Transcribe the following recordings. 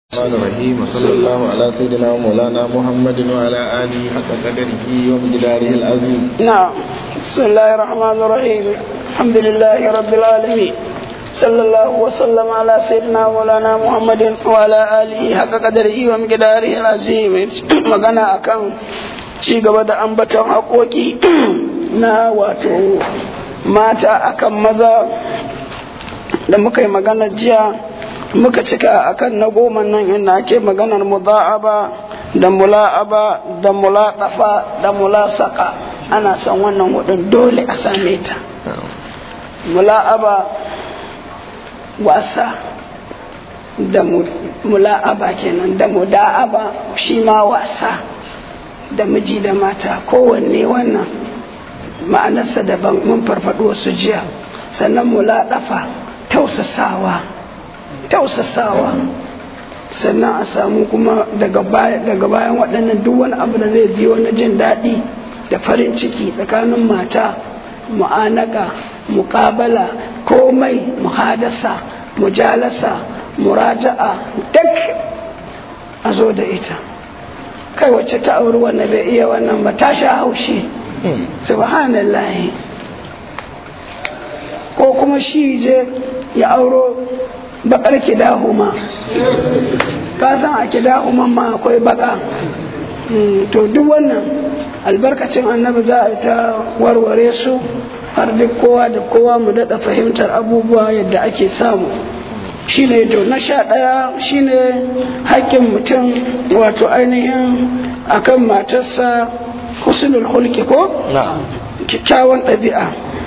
الرحمن الرحيم وصلى الله على سيدنا ومولانا محمد وعلى آله حق قدره ومقداره العظيم نعم بسم الله الرحمن الرحيم الحمد لله رب العالمين صلى الله وسلم على سيدنا مولانا محمد وعلى آله حق قدره ومقداره العظيم magana akan ci gaba da ambaton haƙoƙi na wato mata akan maza da muka yi magana jiya muka cika akan na goma nan inda ake maganar muda'aba da mula'aba da mulaɗafa da mulasaka ana son wannan hudun dole a same ta mula'aba wasa da mula'aba kenan da muda'aba shi ma wasa da miji da mata kowanne wannan ma'anarsa daban mun farfaɗo wasu jiya sannan mulaɗafa tausasawa tausasawa sannan a samu kuma daga bayan waɗannan duk wani abu da zai biyo na jin daɗi da farin ciki tsakanin mata mu'anaka muƙabala komai muhadasa mujalasa muraja'a duk a zo da ita kai wacce ta auri wannan bai iya wannan ba ta sha haushi subhanallahi ko kuma shi je ya auro bakar kidahuma ka san a kidahuman ma akwai baka to duk wannan albarkacin annabi za a ta warware su har duk kowa da kowa mu daɗa fahimtar abubuwa yadda ake samu shine to na sha ɗaya shine haƙƙin mutum wato ainihin akan matarsa husnul hulki ko kyakkyawan ɗabi'a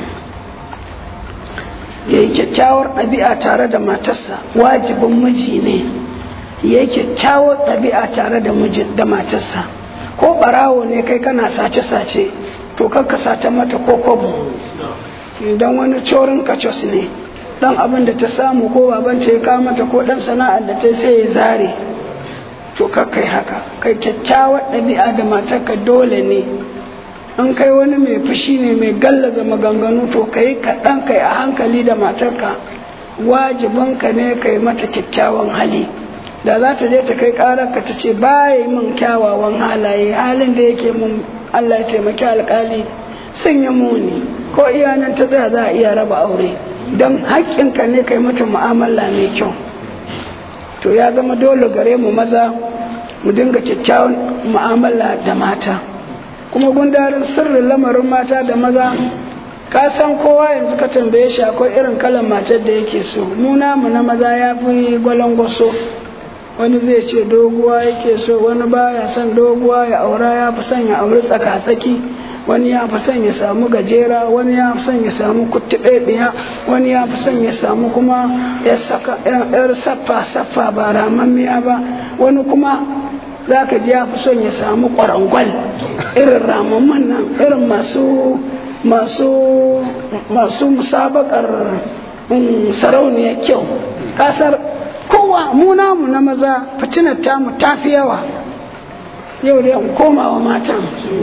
ya yi kyakkyawar ɗabi'a tare da matarsa wajibin miji ne ya yi kyakkyawar ɗabi'a tare da matarsa ko ɓarawo ne kai kana sace-sace to kakka sata mata ko kwabo don wani corin kacos ne ɗan abin da ta samu ko babanta ya kawo mata ko ɗan sana'ar da ta sai ya zare to kakkai haka kai kyakkyawar ɗabi'a da matarka dole ne in kai wani mai fushi ne mai gallaza maganganu to ka yi kaɗan kai a hankali da matarka wajibinka ne ka yi mata kyakkyawan hali da za ta je ta kai ƙararka ta ce baya min kyawawan halaye halin da yake mun Allah ya taimaki alƙali sun yi muni ko iyanan ta tsaya za a iya raba aure don haƙƙinka ne ka yi mata mu'amala mai kyau to ya zama dole gare mu maza mu dinga kyakkyawan mu'amala da mata kuma gundarin sirrin lamarin mata da maza ka san kowa yanzu ka tambaye shi akwai irin kalan matar da yake so mu namu na maza ya fi gwalangwaso wani zai ce doguwa yake so wani baya son doguwa ya aura ya fi son ya auri tsaka-tsaki wani ya fi son ya samu gajera wani ya fi son ya samu kuttuɓeɓiya wani ya fi son ya samu kuma yar saffa-saffa ba ramammiya ba wani kuma za ka ji ya fi son ya samu ƙwarangwal irin ramamman nan irin masu masu masu musabakar sarauniyar kyau kasar kowa mu namu na maza fitinar tamu ta fi yawa yau da yan komawa matan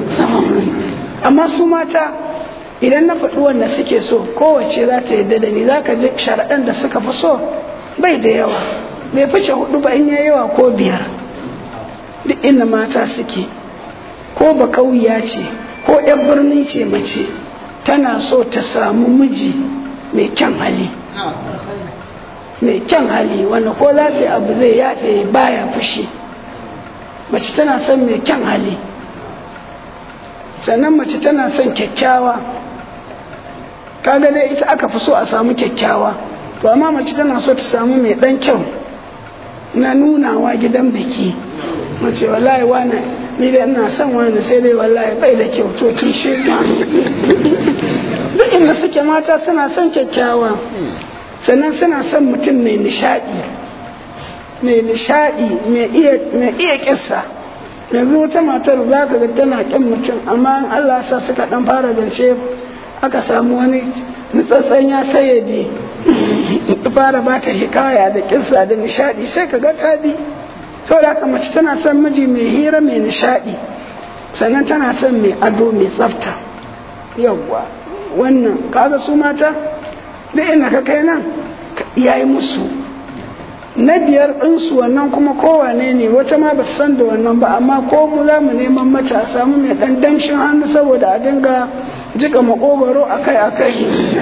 amma su mata idan na faɗi wanda suke so kowace za ta yadda da ni za ka ji sharaɗan da suka fi so bai da yawa bai fice hudu ba in ya yawa ko biyar duk inda mata suke ko ba kauya ce ko yan birni ce mace tana so ta samu miji mai kyan hali mai kyan hali wanda ko za ta yi abu zai yafe baya fushi mace tana son mai kyan hali sannan mace tana son kyakkyawa kaga dai ita aka fi so a samu kyakkyawa to amma mace tana so ta samu mai dan kyau na nunawa gidan biki mace wallahi wani ni da ina son wani sai dai wallahi bai da kyau to tun shi duk inda suke mata suna son kyakkyawa sannan suna son mutum mai nishadi mai nishadi mai iya kissa yanzu wata matar za ka ga tana kyan mutum amma Allah sa suka dan fara zance aka samu wani nutsatsen ya sayyade fara ba ta hikaya da kissa da nishadi sai ka ga ta bi saboda haka mace tana son miji mai hira mai nishadi sannan tana son mai ado mai tsafta yawwa wannan kaga su mata da ina ka kai nan yayi musu na biyar ɗinsu wannan kuma kowane ne wata ma ba san da wannan ba amma ko mu za mu neman mata a samu mai ɗan damshin hannu saboda a dinga jika makogoro akai akai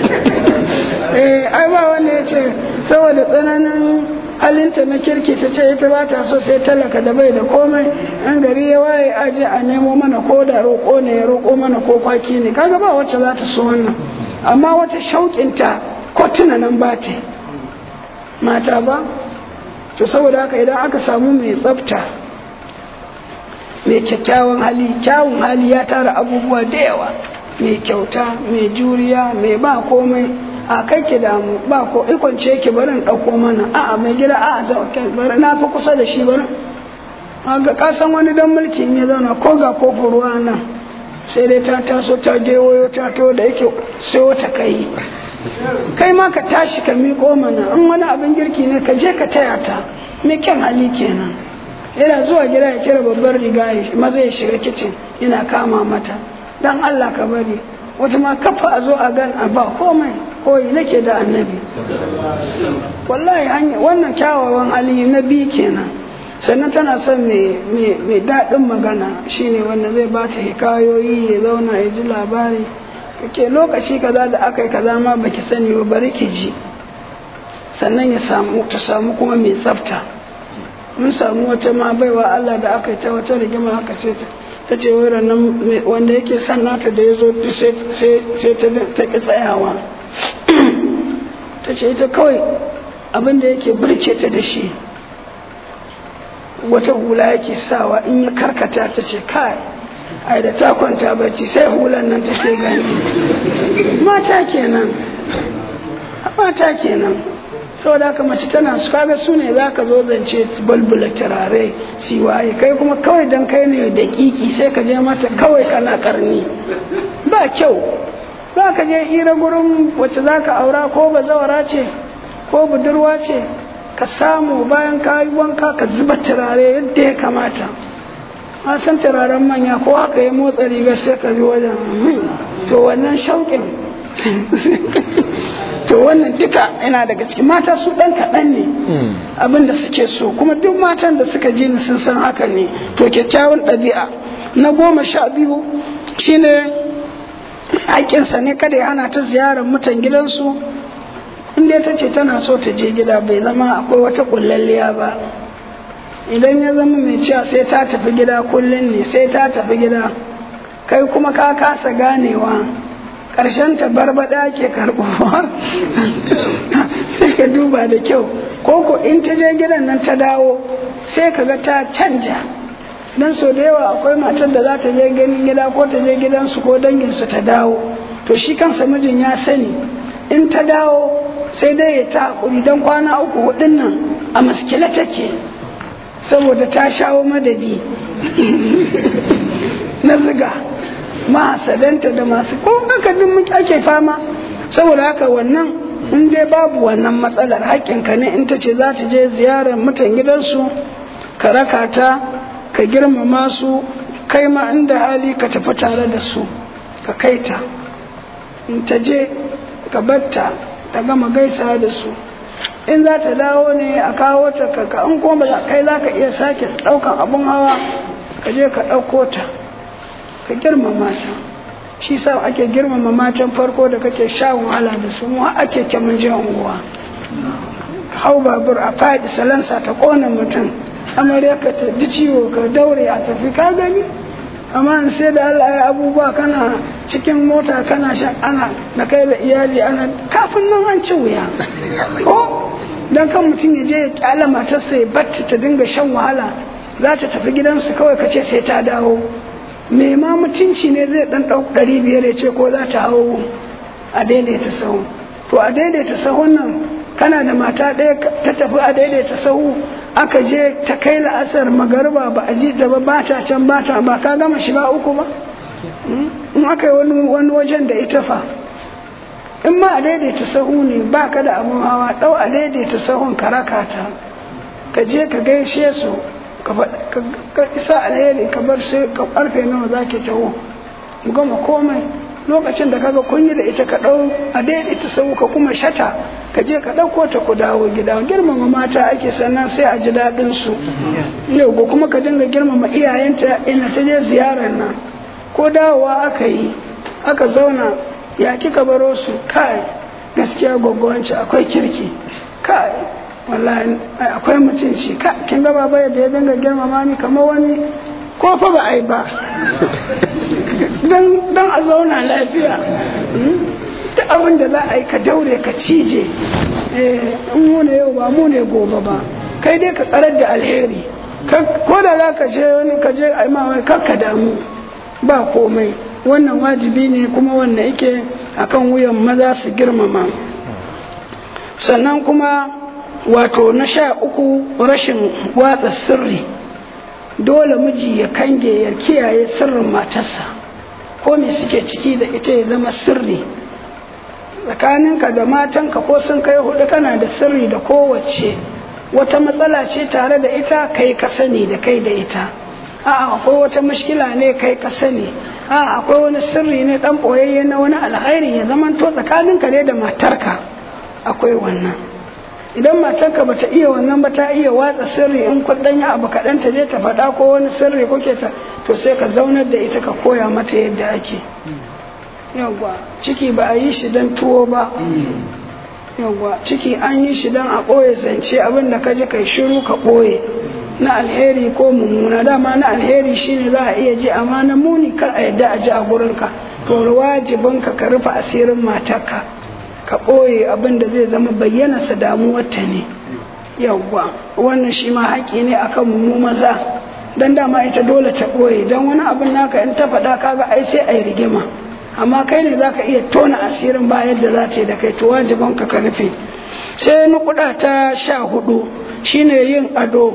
eh ai ba wanda ya ce saboda tsananin halinta na kirki ta ce ita ba ta so sai talaka da bai da komai an gari ya waye aje a nemo mana ko da roƙo ne ya roƙo mana ko kwaki ne kaga ba wacce za ta so wannan amma wata shauƙinta ko tuna nan ba ta mata ba to saboda haka idan aka samu mai tsafta mai kyakkyawan hali kyawun hali ya tara abubuwa da yawa mai kyauta mai juriya mai ba komai a kai ki damu ba ko ikwance ki bari in ɗauko mana a'a mai gida a'a bari na fi kusa da shi bari ga kasan wani dan mulkin ya zauna ko ga kofin ruwa nan sai dai ta taso ta je wayo ta to da yake sai wata kai kai ma ka tashi ka miƙo mana in wani abin girki ne ka je ka taya ta me kyan hali kenan yana zuwa gida ya kira babbar riga maza ya shiga kicin yana kama mata dan Allah ka bari wata ma kafa a zo a gan a ba komai koyi nake da annabi wallahi hanya wannan kyawawan hali na biyu kenan sannan tana son mai daɗin magana shine wanda zai ba ta hikayoyi ya zauna ya ji labari kake lokaci kaza da aka yi kaza ma baki sani ba bari ki ji sannan ya samu ta samu kuma mai tsafta mun samu wata ma baiwa Allah da aka yi ta wata rigima aka ce ta ce nan wanda yake son nata da ya zo sai ta ƙi tsayawa ta ce ita kawai abin da yake birke ta da shi wata hula yake sawa in ya karkata ta ce kai ai da ta kwanta bacci sai hulan nan take gani mata kenan mata kenan saboda haka mace tana su kaga su ne za ka zo zance balbula turare siwaye kai kuma kawai dan kai ne da kiki sai ka je mata kawai kana karni ba kyau za ka je hira gurin wacce za ka aura ko bazawara ce ko budurwa ce ka samu bayan ka yi wanka ka zuba turare yadda ya kamata a san turaren manya ko haka ya motsa riga sai ka ji wajen to wannan shauƙin to wannan duka yana daga cikin mata su ɗan kaɗan ne abin da suke so kuma duk matan da suka ji ni sun san haka ne to kyakkyawan ɗabi'a na goma sha biyu shine haƙƙinsa ne kada ya hana ta ziyarar mutan gidansu inda ta ce tana so ta je gida bai zama akwai wata ƙullalliya ba idan ya zama mai cewa sai ta tafi gida kullum ne sai ta tafi gida kai kuma ka kasa ganewa ƙarshen ta barbaɗa ke karɓuwa sai ka duba da kyau ko ko in ta je gidan nan ta dawo sai ka ga ta canja dan so da yawa akwai matar da za ta je ganin gida ko ta je gidansu ko danginsu ta dawo to shi kansa mijin ya sani in ta dawo sai dai ya ta haƙuri don kwana uku hudun nan a maskila take saboda ta shawo madadi na ziga mahasadanta da masu ko haka duk ake fama saboda haka wannan in dai babu wannan matsalar haƙƙinka ne in ta ce za ta je ziyarar mutan gidansu ka raka ta ka girmama su kai ma inda hali ka tafi tare da su ka kai ta in ta je ka batta ta gama gaisa da su in za ta dawo ne a kawo ta ka in kuma kai za ka iya sake ɗaukan abun hawa ka je ka ɗauko ta ka girmama ta shi sa ake girmama matan farko da kake sha wahala da su mu ake kyamun je unguwa ka hau babur a faɗi salansa ta ƙona mutum amarya ka ta ji ciwo ka daure a tafi ka gani amma sai da Allah ya abubuwa kana cikin mota kana shan ana da kai da iyali ana kafin nan an ci wuya ko dan kan mutum ya je ya kyala matarsa ya batta ta dinga shan wahala za ta tafi gidansu kawai ka ce sai ta dawo me ma mutunci ne zai dan ɗau ɗari biyar ya ce ko za ta hau a daidaita sahu to a daidaita sahun nan kana da mata ɗaya ta tafi a daidaita sahu aka je ta kai la'asar magarba ba a ji ta ba ba ta can ba ta ba ka gama shiga uku ba in aka yi wani wajen da ita fa in ma a daidaita sahu ne ba ka da abun hawa ɗau a daidaita sahun ka raka ta ka je ka gaishe su ka isa alheri ka bar sai ka karfe nawa za ki taho mu gama komai lokacin da kaga kun yi da ita ka ɗau a daidaita sau ka kuma shata ka je ka ɗauko ta ku dawo gida girmama mata ake sannan sai a ji daɗin su yau ko kuma ka dinga girmama iyayenta ina ta je ziyarar nan ko dawowa aka yi aka zauna ya kika baro su kai gaskiya gwaggwanci akwai kirki kai wallahi akwai mutunci ka kin ga baba yadda ya dinga girmama ni kamar wani ko fa ba ai ba dan dan a zauna lafiya duk abin da za a yi ka daure ka cije in mu ne yau ba mu ne gobe ba kai dai ka karar da alheri ko da za ka je wani ka je a yi ma wani kakka damu ba komai wannan wajibi ne kuma wannan yake akan wuyan maza su girmama sannan kuma wato na sha uku rashin watsa sirri dole miji ya kange ya kiyaye sirrin matarsa ko me suke ciki da ita ya zama sirri tsakaninka da matanka ko sun kai hudu kana da sirri da kowace wata matsala ce tare da ita kai ka sani da kai da ita a'a akwai wata mushkila ne kai ka sani a akwai wani sirri ne dan boyayye na wani alkhairi ya zaman to tsakaninka ne da matarka akwai wannan idan matarka bata iya wannan ba ta iya watsa sirri in kudin ya abu kaɗan ta je ta faɗa ko wani sirri kuke ta to sai ka zaunar da ita ka koya mata yadda ake yawwa ciki ba a yi shi don tuwo ba yawwa ciki an yi shi don a ɓoye zance abin da ka ji kai shiru ka ɓoye na alheri ko mummuna dama na alheri shine za a iya ji amma na muni kar a yadda a ji a gurinka to wajibinka ka rufe asirin matarka ka ɓoye abin da zai zama bayyana sa damuwarta ne yawwa wannan shi ma haƙi ne akan mu maza dan dama ita dole ta ɓoye don wani abin naka in ta faɗa kaga ai sai a yi rigima amma kai ne zaka iya tona asirin ba yadda za ta yi da kai to wajibinka ka rufe sai nukuda ta sha hudu shine yin ado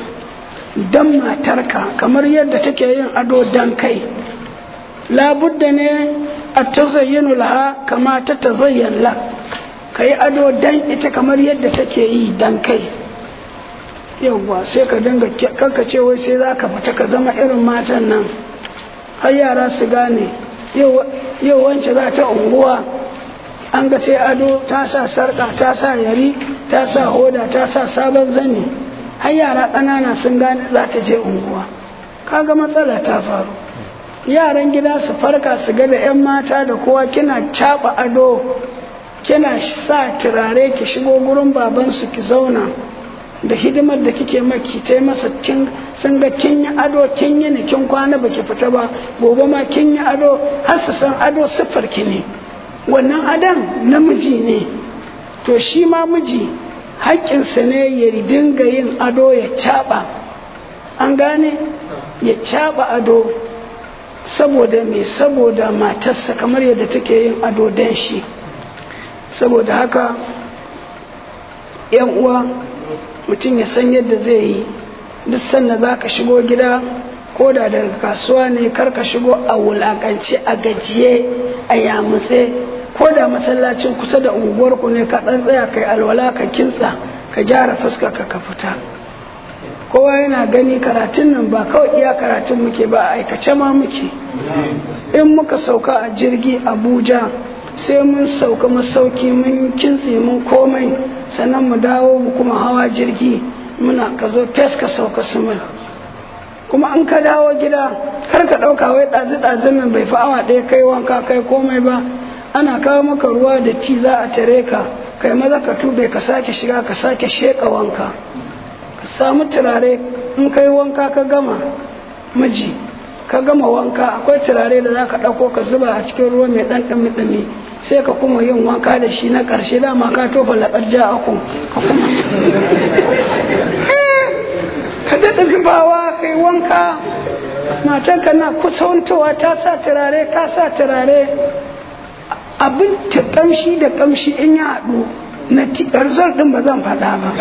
dan matarka kamar yadda take yin ado dan kai labudda ne a tazayyanu laha kama ta tazayyan la ka yi ado dan ita kamar yadda take yi dan kai yauwa sai ka dinga kanka ce wai sai za ka fita ka zama irin matan nan har yara su gane yau wance za ta unguwa an ga ta ado ta sa sarka ta sa yari ta sa hoda ta sa sabon zani har yara ƙanana sun gane za ta je unguwa kaga matsala ta faru yaran gida su farka su ga da 'yan mata da kowa kina caɓa ado kina sa turare ki shigo gurin babansu ki zauna da hidimar da kike maki ta masa kin sun ga kin yi ado kin yi ne kin kwana baki fita ba gobe ma kin yi ado har su san ado siffar ki ne wannan adon namiji ne to shi ma miji haƙƙinsa ne ya dinga yin ado ya caɓa an gane ya caɓa ado saboda me saboda matarsa kamar yadda take yin ado dan shi saboda haka yan uwa mutum ya san yadda zai yi duk sanda za ka shigo gida ko da daga kasuwa ne kar ka shigo a wulakance a gajiye a yamutse ko da masallacin kusa da unguwarku ne ka tsaya kai alwala ka kintsa ka gyara fuska ka ka fita kowa yana gani karatun nan ba kawai iya karatun muke ba a aikace ma muke in muka sauka a jirgi abuja sai mun sauka masauki mun kintse mun komai sannan mu dawo mu kuma hawa jirgi muna ka zo fes ka sauka sumin kuma an ka dawo gida kar ka ɗauka wai ɗazi ɗazin nan bai fi awa ɗaya kai wanka kai komai ba ana kawo maka ruwa da ti za a tare ka kai maza ka tube ka sake shiga ka sake sheƙa wanka ka samu turare in kai wanka ka gama miji ka gama wanka akwai turare da za ka ɗauko ka zuba a cikin ruwa mai ɗan ɗumi-ɗumi sai ka kuma yin wanka da shi na ƙarshe dama ka tofa laƙar ja aku ka kuma ka daɗa zubawa ka yi wanka matanka na kusantowa ta sa turare ka sa turare abin ta ƙamshi da ƙamshi in ya haɗu na result din ba zan faɗa ba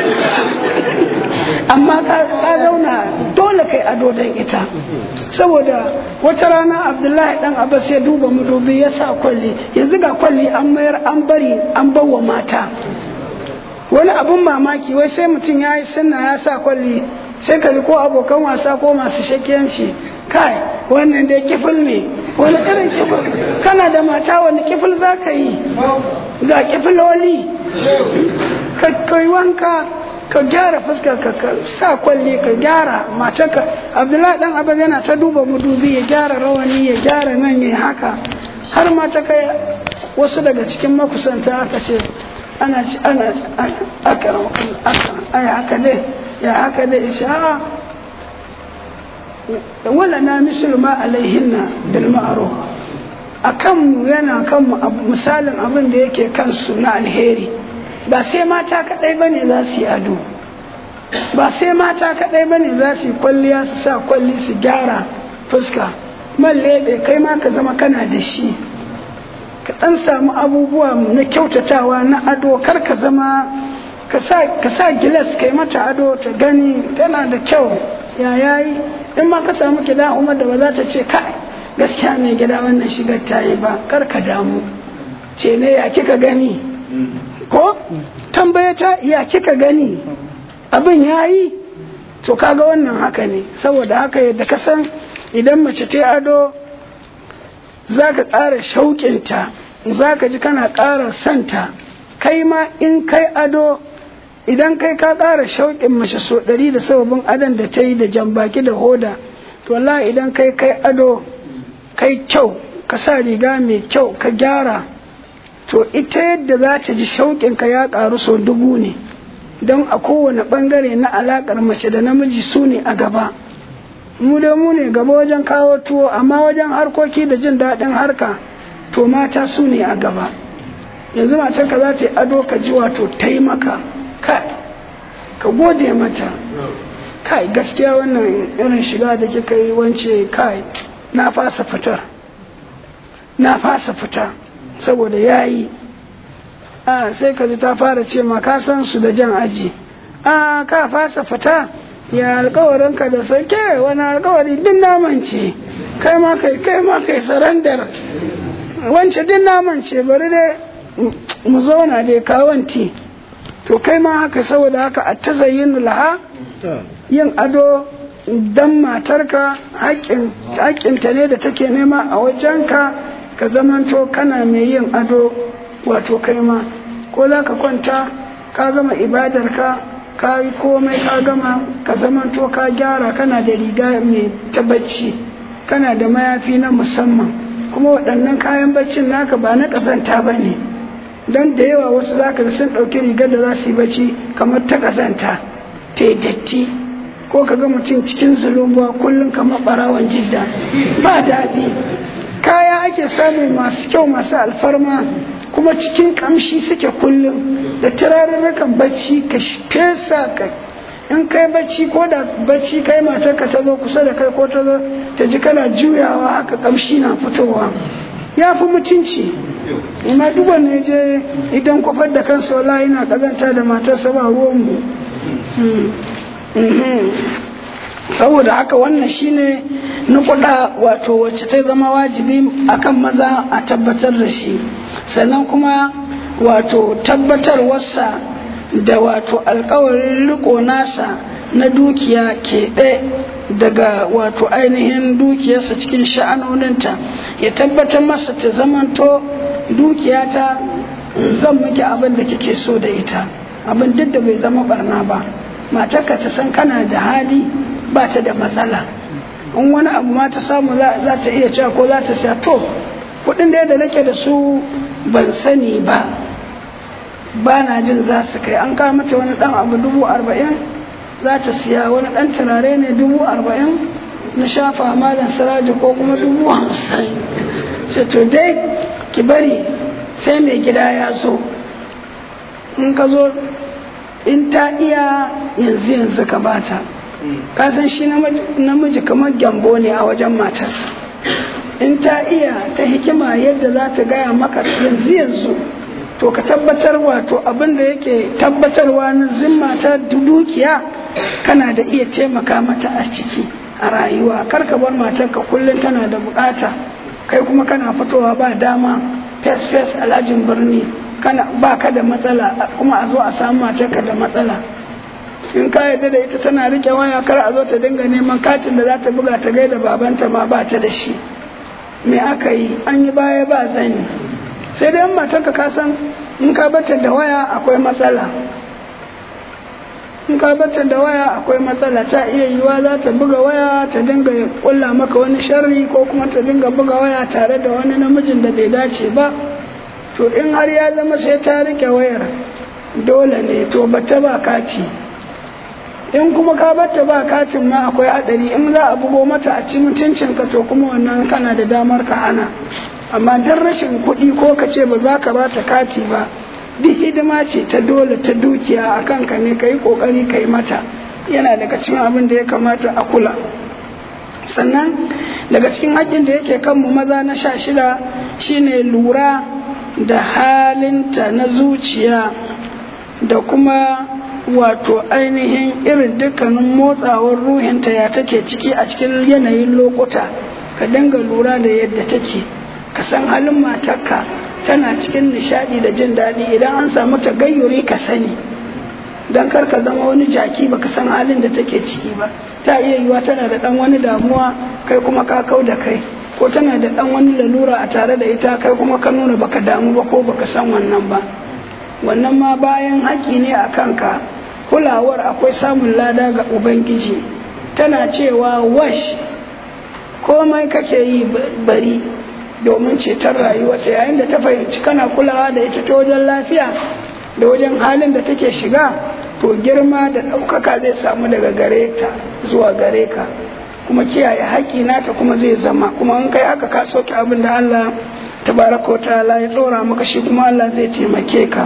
amma ka zauna dole kai ado don ita saboda wata rana abdullahi dan abbas ya duba madubi ya sa kwalli yanzu ga kwalli an mayar an bari an bawa mata wani abun mamaki wai sai mutum ya yi sunna ya sa kwalli sai ka ko abokan wasa ko masu shakiyanci kai wannan dai kifil ne wani irin kifil kana da mata wani kifil za ka yi ga kifiloli ka kai wanka ka gyara fuskar ka ka sa kwalli ka gyara matarka abdullahi dan abin yana ta duba mudubi ya gyara rawani ya gyara nan ya haka har mata kai wasu daga cikin makusanta aka ce ana ci ana aka ai haka dai ya haka dai ya ce a wala na misal ma alaihinna bil ma'ruf akan mu yana kan mu misalin abin da yake kansu na alheri ba sai mata kadai bane za su yi ado ba sai mata kadai bane za su yi kwalliya su sa kwalli su gyara fuska man lebe kai ma ka zama kana da shi ka dan samu abubuwa na kyautatawa na ado kar ka zama ka sa gilas kai mata ado ta gani tana da kyau ya yayi in ma ka samu gida umar da ba za ta ce kai gaskiya mai gida wannan shigar ta yi ba kar ka damu ce ne ya kika gani ko tambaya ta ya kika gani abin ya yi to kaga wannan haka ne saboda haka yadda ka san idan mace ta ado za ka ƙara shauƙinta za ka ji kana ƙara santa kai ma in kai ado idan kai ka ƙara shauƙin mace so ɗari da sababin adon da ta yi da jambaki da hoda to wallahi idan kai kai ado kai kyau ka sa riga mai kyau ka gyara to ita yadda za ta ji shauƙin ka ya ƙaru so dubu ne don a kowane ɓangare na alaƙar mace da namiji su ne a gaba mu dai mu ne gaba wajen kawo tuwo amma wajen harkoki da jin daɗin harka to mata su ne a gaba yanzu matarka za ta yi ado ka ji wato taimaka kai ka gode mata kai gaskiya wannan irin shiga da kika yi wance kai na fasa fitar na fasa fita saboda yayi a sai ka ji ta fara ce ma ka san su da jan aji a ka fasa fita ya alkawarin ka da sake wani alkawari din naman ce kai ma kai kai ma kai sarandar wance din naman ce bari dai mu zauna dai kawanti to kai ma haka saboda haka a ta laha yin ado dan matarka haƙƙinta ne da take nema a wajenka ka zamanto kana mai yin ado wato kai ma ko za ka kwanta ka gama ibadarka ka yi komai ka gama ka zamanto ka gyara kana da riga mai ta bacci kana da mayafi na musamman kuma waɗannan kayan baccin naka ba na ƙazanta ba ne don da yawa wasu za ka sun ɗauki rigar da za su yi bacci kamar ta ƙazanta ta yi datti ko ka ga mutum cikin zulumbuwa kullum kamar ɓarawan jidda ba daɗi kaya ake samu masu kyau masu alfarma kuma cikin ƙamshi suke kullum da turarurrukan bacci ka fesa ka in kai bacci ko da bacci kai matar ka ta zo kusa da kai ko ta zo ta ji kana juyawa haka ƙamshi na fitowa ya fi mutunci amma duk wanda je idan kwafar da kansa wala yana kazanta da matarsa ba ruwanmu saboda haka wannan shine nukuda wato wacce ta zama wajibi akan maza a tabbatar da shi sannan kuma wato tabbatarwarsa da wato alkawarin riko nasa na dukiya keɓe daga wato ainihin dukiyarsa cikin sha'anoninta ya tabbatar masa ta zamanto dukiyata zan miki abin da kike so da ita abin duk da bai zama barna ba matarka ta san kana da hali ba ta da matsala in wani abu ma ta samu za ta iya cewa ko za ta siya to kudin da nake da su ban sani ba ba na jin za su kai an kawo mata wani dan abu dubu arba'in za ta siya wani dan turare ne dubu arba'in na shafa malam siraji ko kuma dubu hamsin sai to dai ki bari sai mai gida ya zo in ka zo in ta iya yanzu yanzu ka bata ka san shi namiji kamar gyambo ne a wajen matarsa in ta iya ta hikima yadda za ta gaya maka yanzu yanzu to ka tabbatar wato abin da yake tabbatarwa na zimma ta dukiya kana da iya taimaka mata a ciki a rayuwa kar ka bar matarka kullum tana da bukata kai kuma kana fitowa ba dama fes fes alhajin birni kana ba ka da matsala kuma a zo a samu matarka da matsala in ka yarda da ita tana rike waya kar a zo ta dinga neman katin da za ta buga ta gaida babanta ma ba ta da shi me aka yi an yi baya ba zani sai dai matarka ka san in ka bata da waya akwai matsala in ka bata da waya akwai matsala ta iya yiwa za ta buga waya ta dinga kulla maka wani sharri ko kuma ta dinga buga waya tare da wani namijin da bai dace ba to in har ya zama sai ta rike wayar dole ne to bata ba kati in kuma ka bata ba katin ma akwai hadari in za a bugo mata a ci mutuncin ka to kuma wannan kana da damar ka hana amma dan rashin kuɗi ko ka ce ba za ka bata kati ba duk hidima ce ta dole ta dukiya a kanka ne ka yi ƙoƙari ka yi mata yana daga cikin abin da ya kamata a kula sannan daga cikin haƙƙin da yake kanmu maza na sha shida shine lura da halinta na zuciya da kuma wato ainihin irin dukkanin motsawar ruhinta ya take ciki a cikin yanayin lokuta ka dinga lura da yadda take ka san halin matarka tana cikin nishadi da jin daɗi idan an samu tagayyuri ka sani don kar ka zama wani jaki baka san halin da take ciki ba ta iya yiwa tana da ɗan wani damuwa kai kuma ka kau da kai ko tana da ɗan wani lalura a tare da ita kai kuma ka nuna baka damu ba ko baka san wannan ba wannan ma bayan haƙi ne a kanka kulawar akwai samun lada ga ubangiji tana cewa wash komai kake yi bari domin ceton rayuwarta yayin da ta fahimci kana kulawa da ita ta wajen lafiya da wajen halin da take shiga to girma da ɗaukaka zai samu daga gare ta zuwa gare ka kuma kiyaye haƙƙi nata kuma zai zama kuma in kai haka ka sauke abin da Allah tabaraka ta'ala ya ɗora maka shi kuma Allah zai taimake ka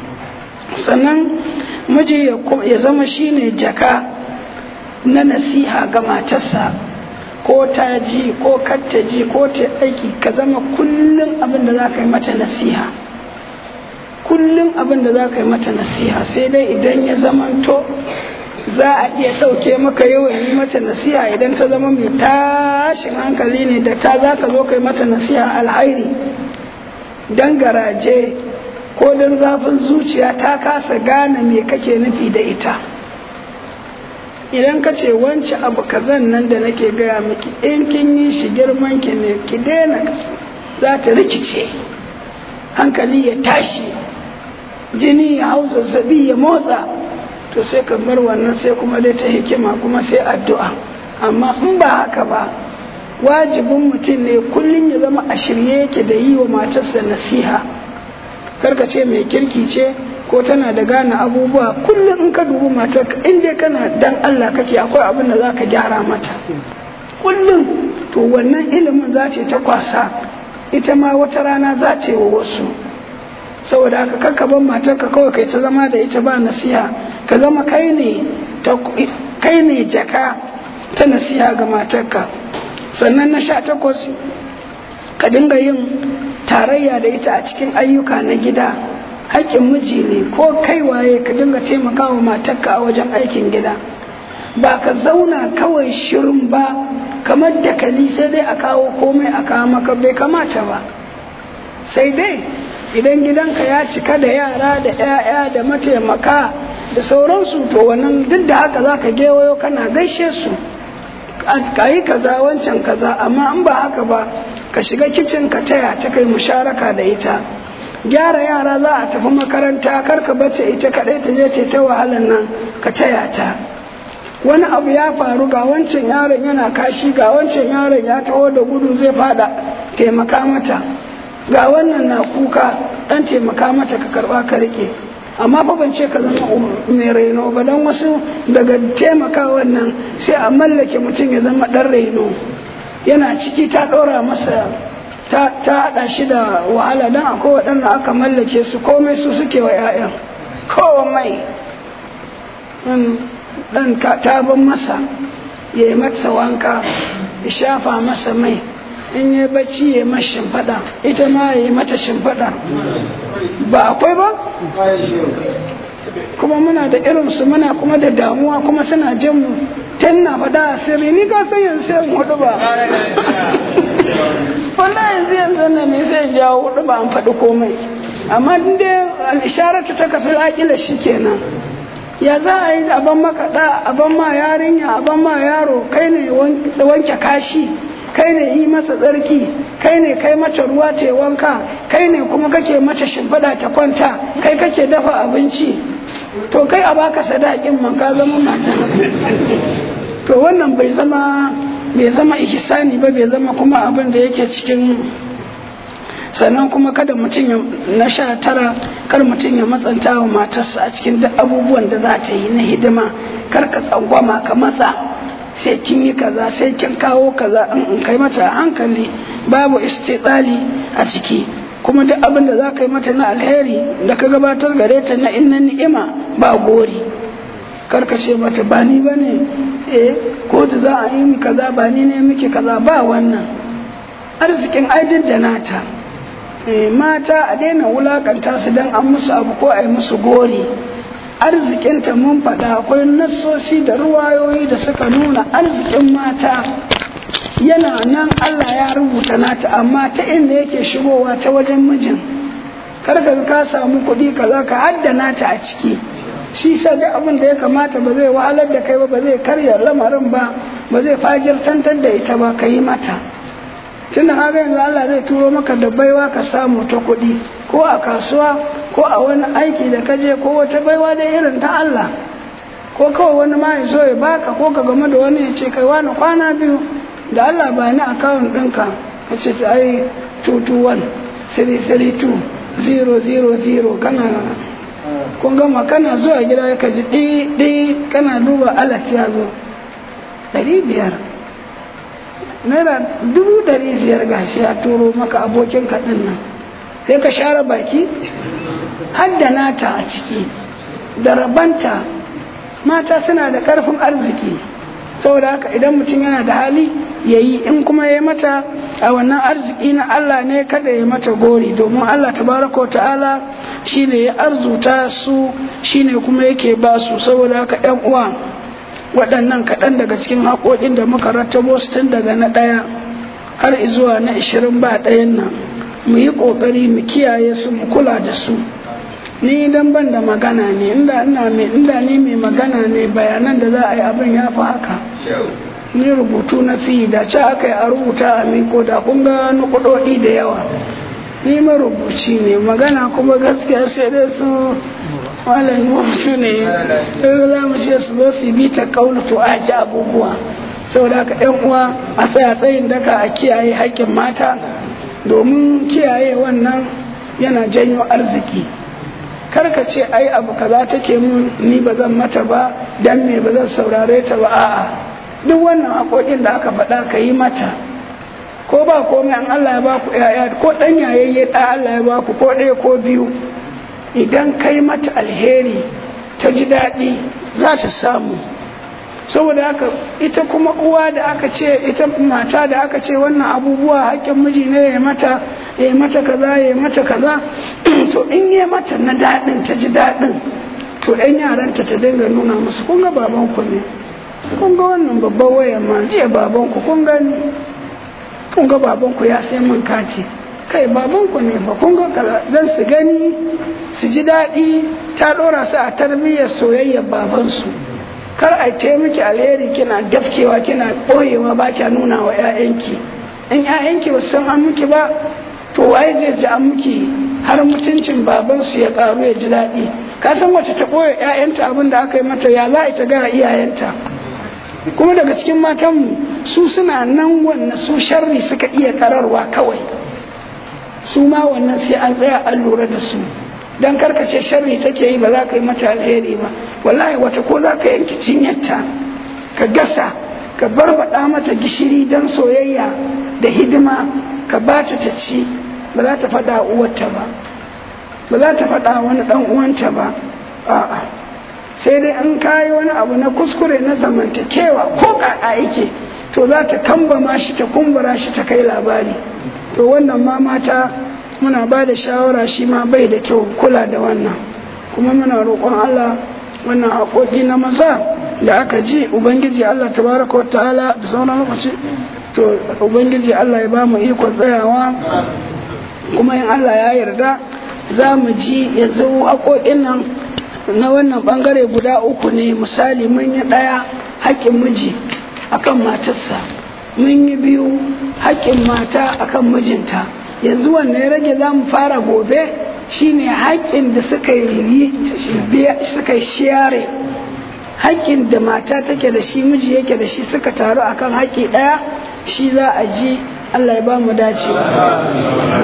sannan miji ya zama shine jaka na nasiha ga matarsa ko ta ji ko katta ji ko ta aiki ka zama kullum abin da za ka yi mata nasiha kullum abin da za ka yi mata nasiha sai dai idan ya zamanto za a iya ɗauke maka yawan yi mata nasiha idan ta zama mai tashin hankali ne da ta za ka zo ka yi mata nasiha alhairi don garaje ko don zafin zuciya ta kasa gane me kake nufi da ita idan ka ce wance abu kazan nan da nake gaya miki in kin yi shi girman ki ne ki daina za ta rikice hankali ya tashi jini ya hau zazzabi ya motsa to sai ka bar wannan sai kuma dai ta hikima kuma sai addu'a amma in ba haka ba wajibin mutum ne kullum ya zama a shirye yake da yi wa matarsa nasiha karka ce mai kirki ce ko tana da gane abubuwa kullum in ka dubi matar in dai kana dan Allah kake akwai abin da za ka gyara mata kullum to wannan ilimin za ta kwasa ita ma wata rana za ta yi wa wasu saboda haka kakka ban matarka kawai kai ta zama da ita ba nasiha ka zama kai ne kai ne jaka ta nasiha ga matarka sannan na sha takwas ka dinga yin tarayya da ita a cikin ayyuka na gida haƙƙin miji ne ko kai waye ka dinga taimakawa matarka a wajen aikin gida ba ka zauna kawai shirin ba kamar dakali sai dai a kawo komai a kawo maka bai kamata ba sai dai idan gidanka ya cika da yara da 'ya'ya da mataimaka da sauransu to wannan duk da haka za ka gewayo kana gaishe su ka yi kaza wancan kaza amma in ba haka ba ka shiga kicin ka taya ta kai musharaka da ita gyara yara za a tafi makaranta kar ka bata ita kaɗai ta je ta ta wahalar nan ka taya ta wani abu ya faru ga wancan yaron yana kashi ga wancan yaron ya taho da gudu zai fada taimaka mata ga wannan na kuka dan taimaka mata ka karba ka rike amma fa ban ce ka zama mai raino ba don wasu daga taimaka wannan sai a mallake mutum ya zama dan raino yana ciki ta ɗora masa ta haɗa shi da wahala don akwai waɗanda aka mallake su komai su suke wa 'ya'yan komai ɗan ta ban masa ya yi masa wanka ya shafa masa mai in yi bacci ya yi masa shimfiɗa ita ma ya yi mata shimfiɗa ba akwai ba kuma muna da irinsu muna kuma da damuwa kuma suna jin mu tun na faɗa a sirri ni ka san yanzu sai hudu ba wallahi yanzu yanzu nan ne sai jawo hudu ba an faɗi komai amma dai al'isharatu ta kafi aƙila shi kenan ya za a yi aban maka ɗa aban ma yarinya aban ma yaro kai ne wanke kashi kai ne yi masa tsarki kai ne kai mata ruwa ta wanka kai ne kuma kake mata shimfiɗa ta kwanta kai kake dafa abinci to kai a baka sadakin man ka zama mata to wannan bai zama bai zama ihsani ba bai zama kuma abin da yake cikin sannan kuma kada mutum na sha tara kar mutum ya matsanta wa matarsa a cikin duk abubuwan da za ta yi na hidima kar ka tsangwama ka matsa sai kin yi kaza sai kin kawo kaza in kai mata hankali babu istitsali a ciki kuma duk abin da za ka yi mata na alheri da ka gabatar gare ta na inna ni'ima ba gori kar ka ce mata ba ni ba ne eh ko da za a yi kaza ba ni ne miki kaza ba wannan arzikin aidin da nata mata a daina wulakanta su don an musu abu ko a yi musu gori arzikinta mun faɗa akwai nassosi da ruwayoyi da suka nuna arzikin mata yana nan Allah ya rubuta nata amma ta inda yake shigowa ta wajen mijin karka ka samu kuɗi kaza ka haddana ta a ciki shi sa duk abin da ya kamata ba zai wahalar da kai ba ba zai karya lamarin ba ba zai fajirtantar da ita ba ka yi mata tunda haka yanzu Allah zai turo maka da baiwa ka samu ta kuɗi ko a kasuwa ko a wani aiki da ka je ko wata baiwa da irin ta Allah ko kawai wani ma ya so ya baka ko ka game da wani ya ce kai wani kwana biyu da Allah ba ni akawun ɗinka ka ce ta ai 221 332 000 kana kun gama kana zuwa gida ka ji ɗi kana duba alat ya zo ɗari biyar naira dubu ɗari biyar gashi ya turo maka abokin kaɗin nan sai ka share baki hadda nata a ciki da rabanta mata suna da ƙarfin arziki saboda haka idan mutum yana da hali ya yi in kuma ya mata a wannan arziki na Allah ne kada ya mata gori domin Allah tabaraka wa ta'ala shine ya arzuta su shine kuma yake ba su saboda haka yan uwa waɗannan kaɗan daga cikin haƙoƙin da muka rattabo su tun daga na ɗaya har zuwa na ishirin ba ɗayan nan mu yi ƙoƙari mu kiyaye su mu kula da su ni dan ban da magana ne inda ina mai inda ni mai magana ne bayanan da za a yi abin ya fi haka ni rubutu na fi da ci aka yi a rubuta a miko da kun ga nukudodi da yawa ni marubuci ne magana kuma gaskiya sai dai su malam wasu ne za mu ce su zo su bi ta kaulu to a ji abubuwa saboda haka yan uwa a tsaya tsayin daka a kiyaye haƙƙin mata domin kiyaye wannan yana janyo arziki karka ce ai abu kaza take mun ni ba zan mata ba dan me ba zan saurare ta ba a'a duk wannan haƙoƙin da aka faɗa ka yi mata ko ba komai an Allah ya baku yaya ko dan yayayye da Allah ya baku ko ɗaya ko biyu idan kai mata alheri ta ji daɗi za ta samu saboda haka ita kuma uwa da aka ce ita mata da aka ce wannan abubuwa haƙƙin miji ne ya mata ya mata kaza ya mata kaza to in ya mata na daɗin ta ji daɗin to ƴan yaranta ta dinga nuna musu kun ga babanku ne kun ga wannan babban wayan ma jiya babanku kun gani kun ga babanku ya sai min kati kai babanku ne ba kun ga kaza dan su gani su ji daɗi ta ɗora su a tarbiyyar soyayyar babansu kar a ta miki alheri kina dafkewa kina ɓoyewa ba kya nuna wa 'ya'yanki in 'ya'yanki ba san an miki ba to waye zai ji an miki har mutuncin babansu ya karu ya ji daɗi ka san wace ta ɓoye 'ya'yanta abin da aka yi mata ya za a ta ga iyayenta kuma daga cikin matanmu su suna nan wannan su sharri suka iya tararwa kawai su ma wannan sai an tsaya an lura da su dan karkace sharri take yi ba za ka yi mata alheri ba wallahi wata ko za ka yanki cinyarta ka gasa ka barbaɗa mata gishiri don soyayya da hidima ka ba ta ta ci ba za ta faɗa uwarta ba ba za ta faɗa wani ɗan uwanta ba a'a sai dai an kayi wani abu na kuskure na zamantakewa ko kaka yake to za ta kambama shi ta kumbura shi ta kai labari to wannan ma mata muna ba da shawara shi ma bai da kyau kula da wannan kuma muna roƙon Allah wannan haƙoƙi na maza da aka ji ubangiji Allah tabaraka wa ta'ala da sauran lokaci to ubangiji Allah ya ba mu ikon tsayawa kuma in Allah ya yarda za mu ji yanzu haƙoƙin nan na wannan ɓangare guda uku ne misali mun yi ɗaya haƙƙin miji akan matarsa mun yi biyu haƙƙin mata akan mijinta yanzu wanne ya rage za mu fara gobe shine haƙƙin da suka yi suka yi share haƙƙin da mata take da shi miji yake da shi suka taru akan haƙƙi ɗaya shi za a ji Allah ya ba mu dacewa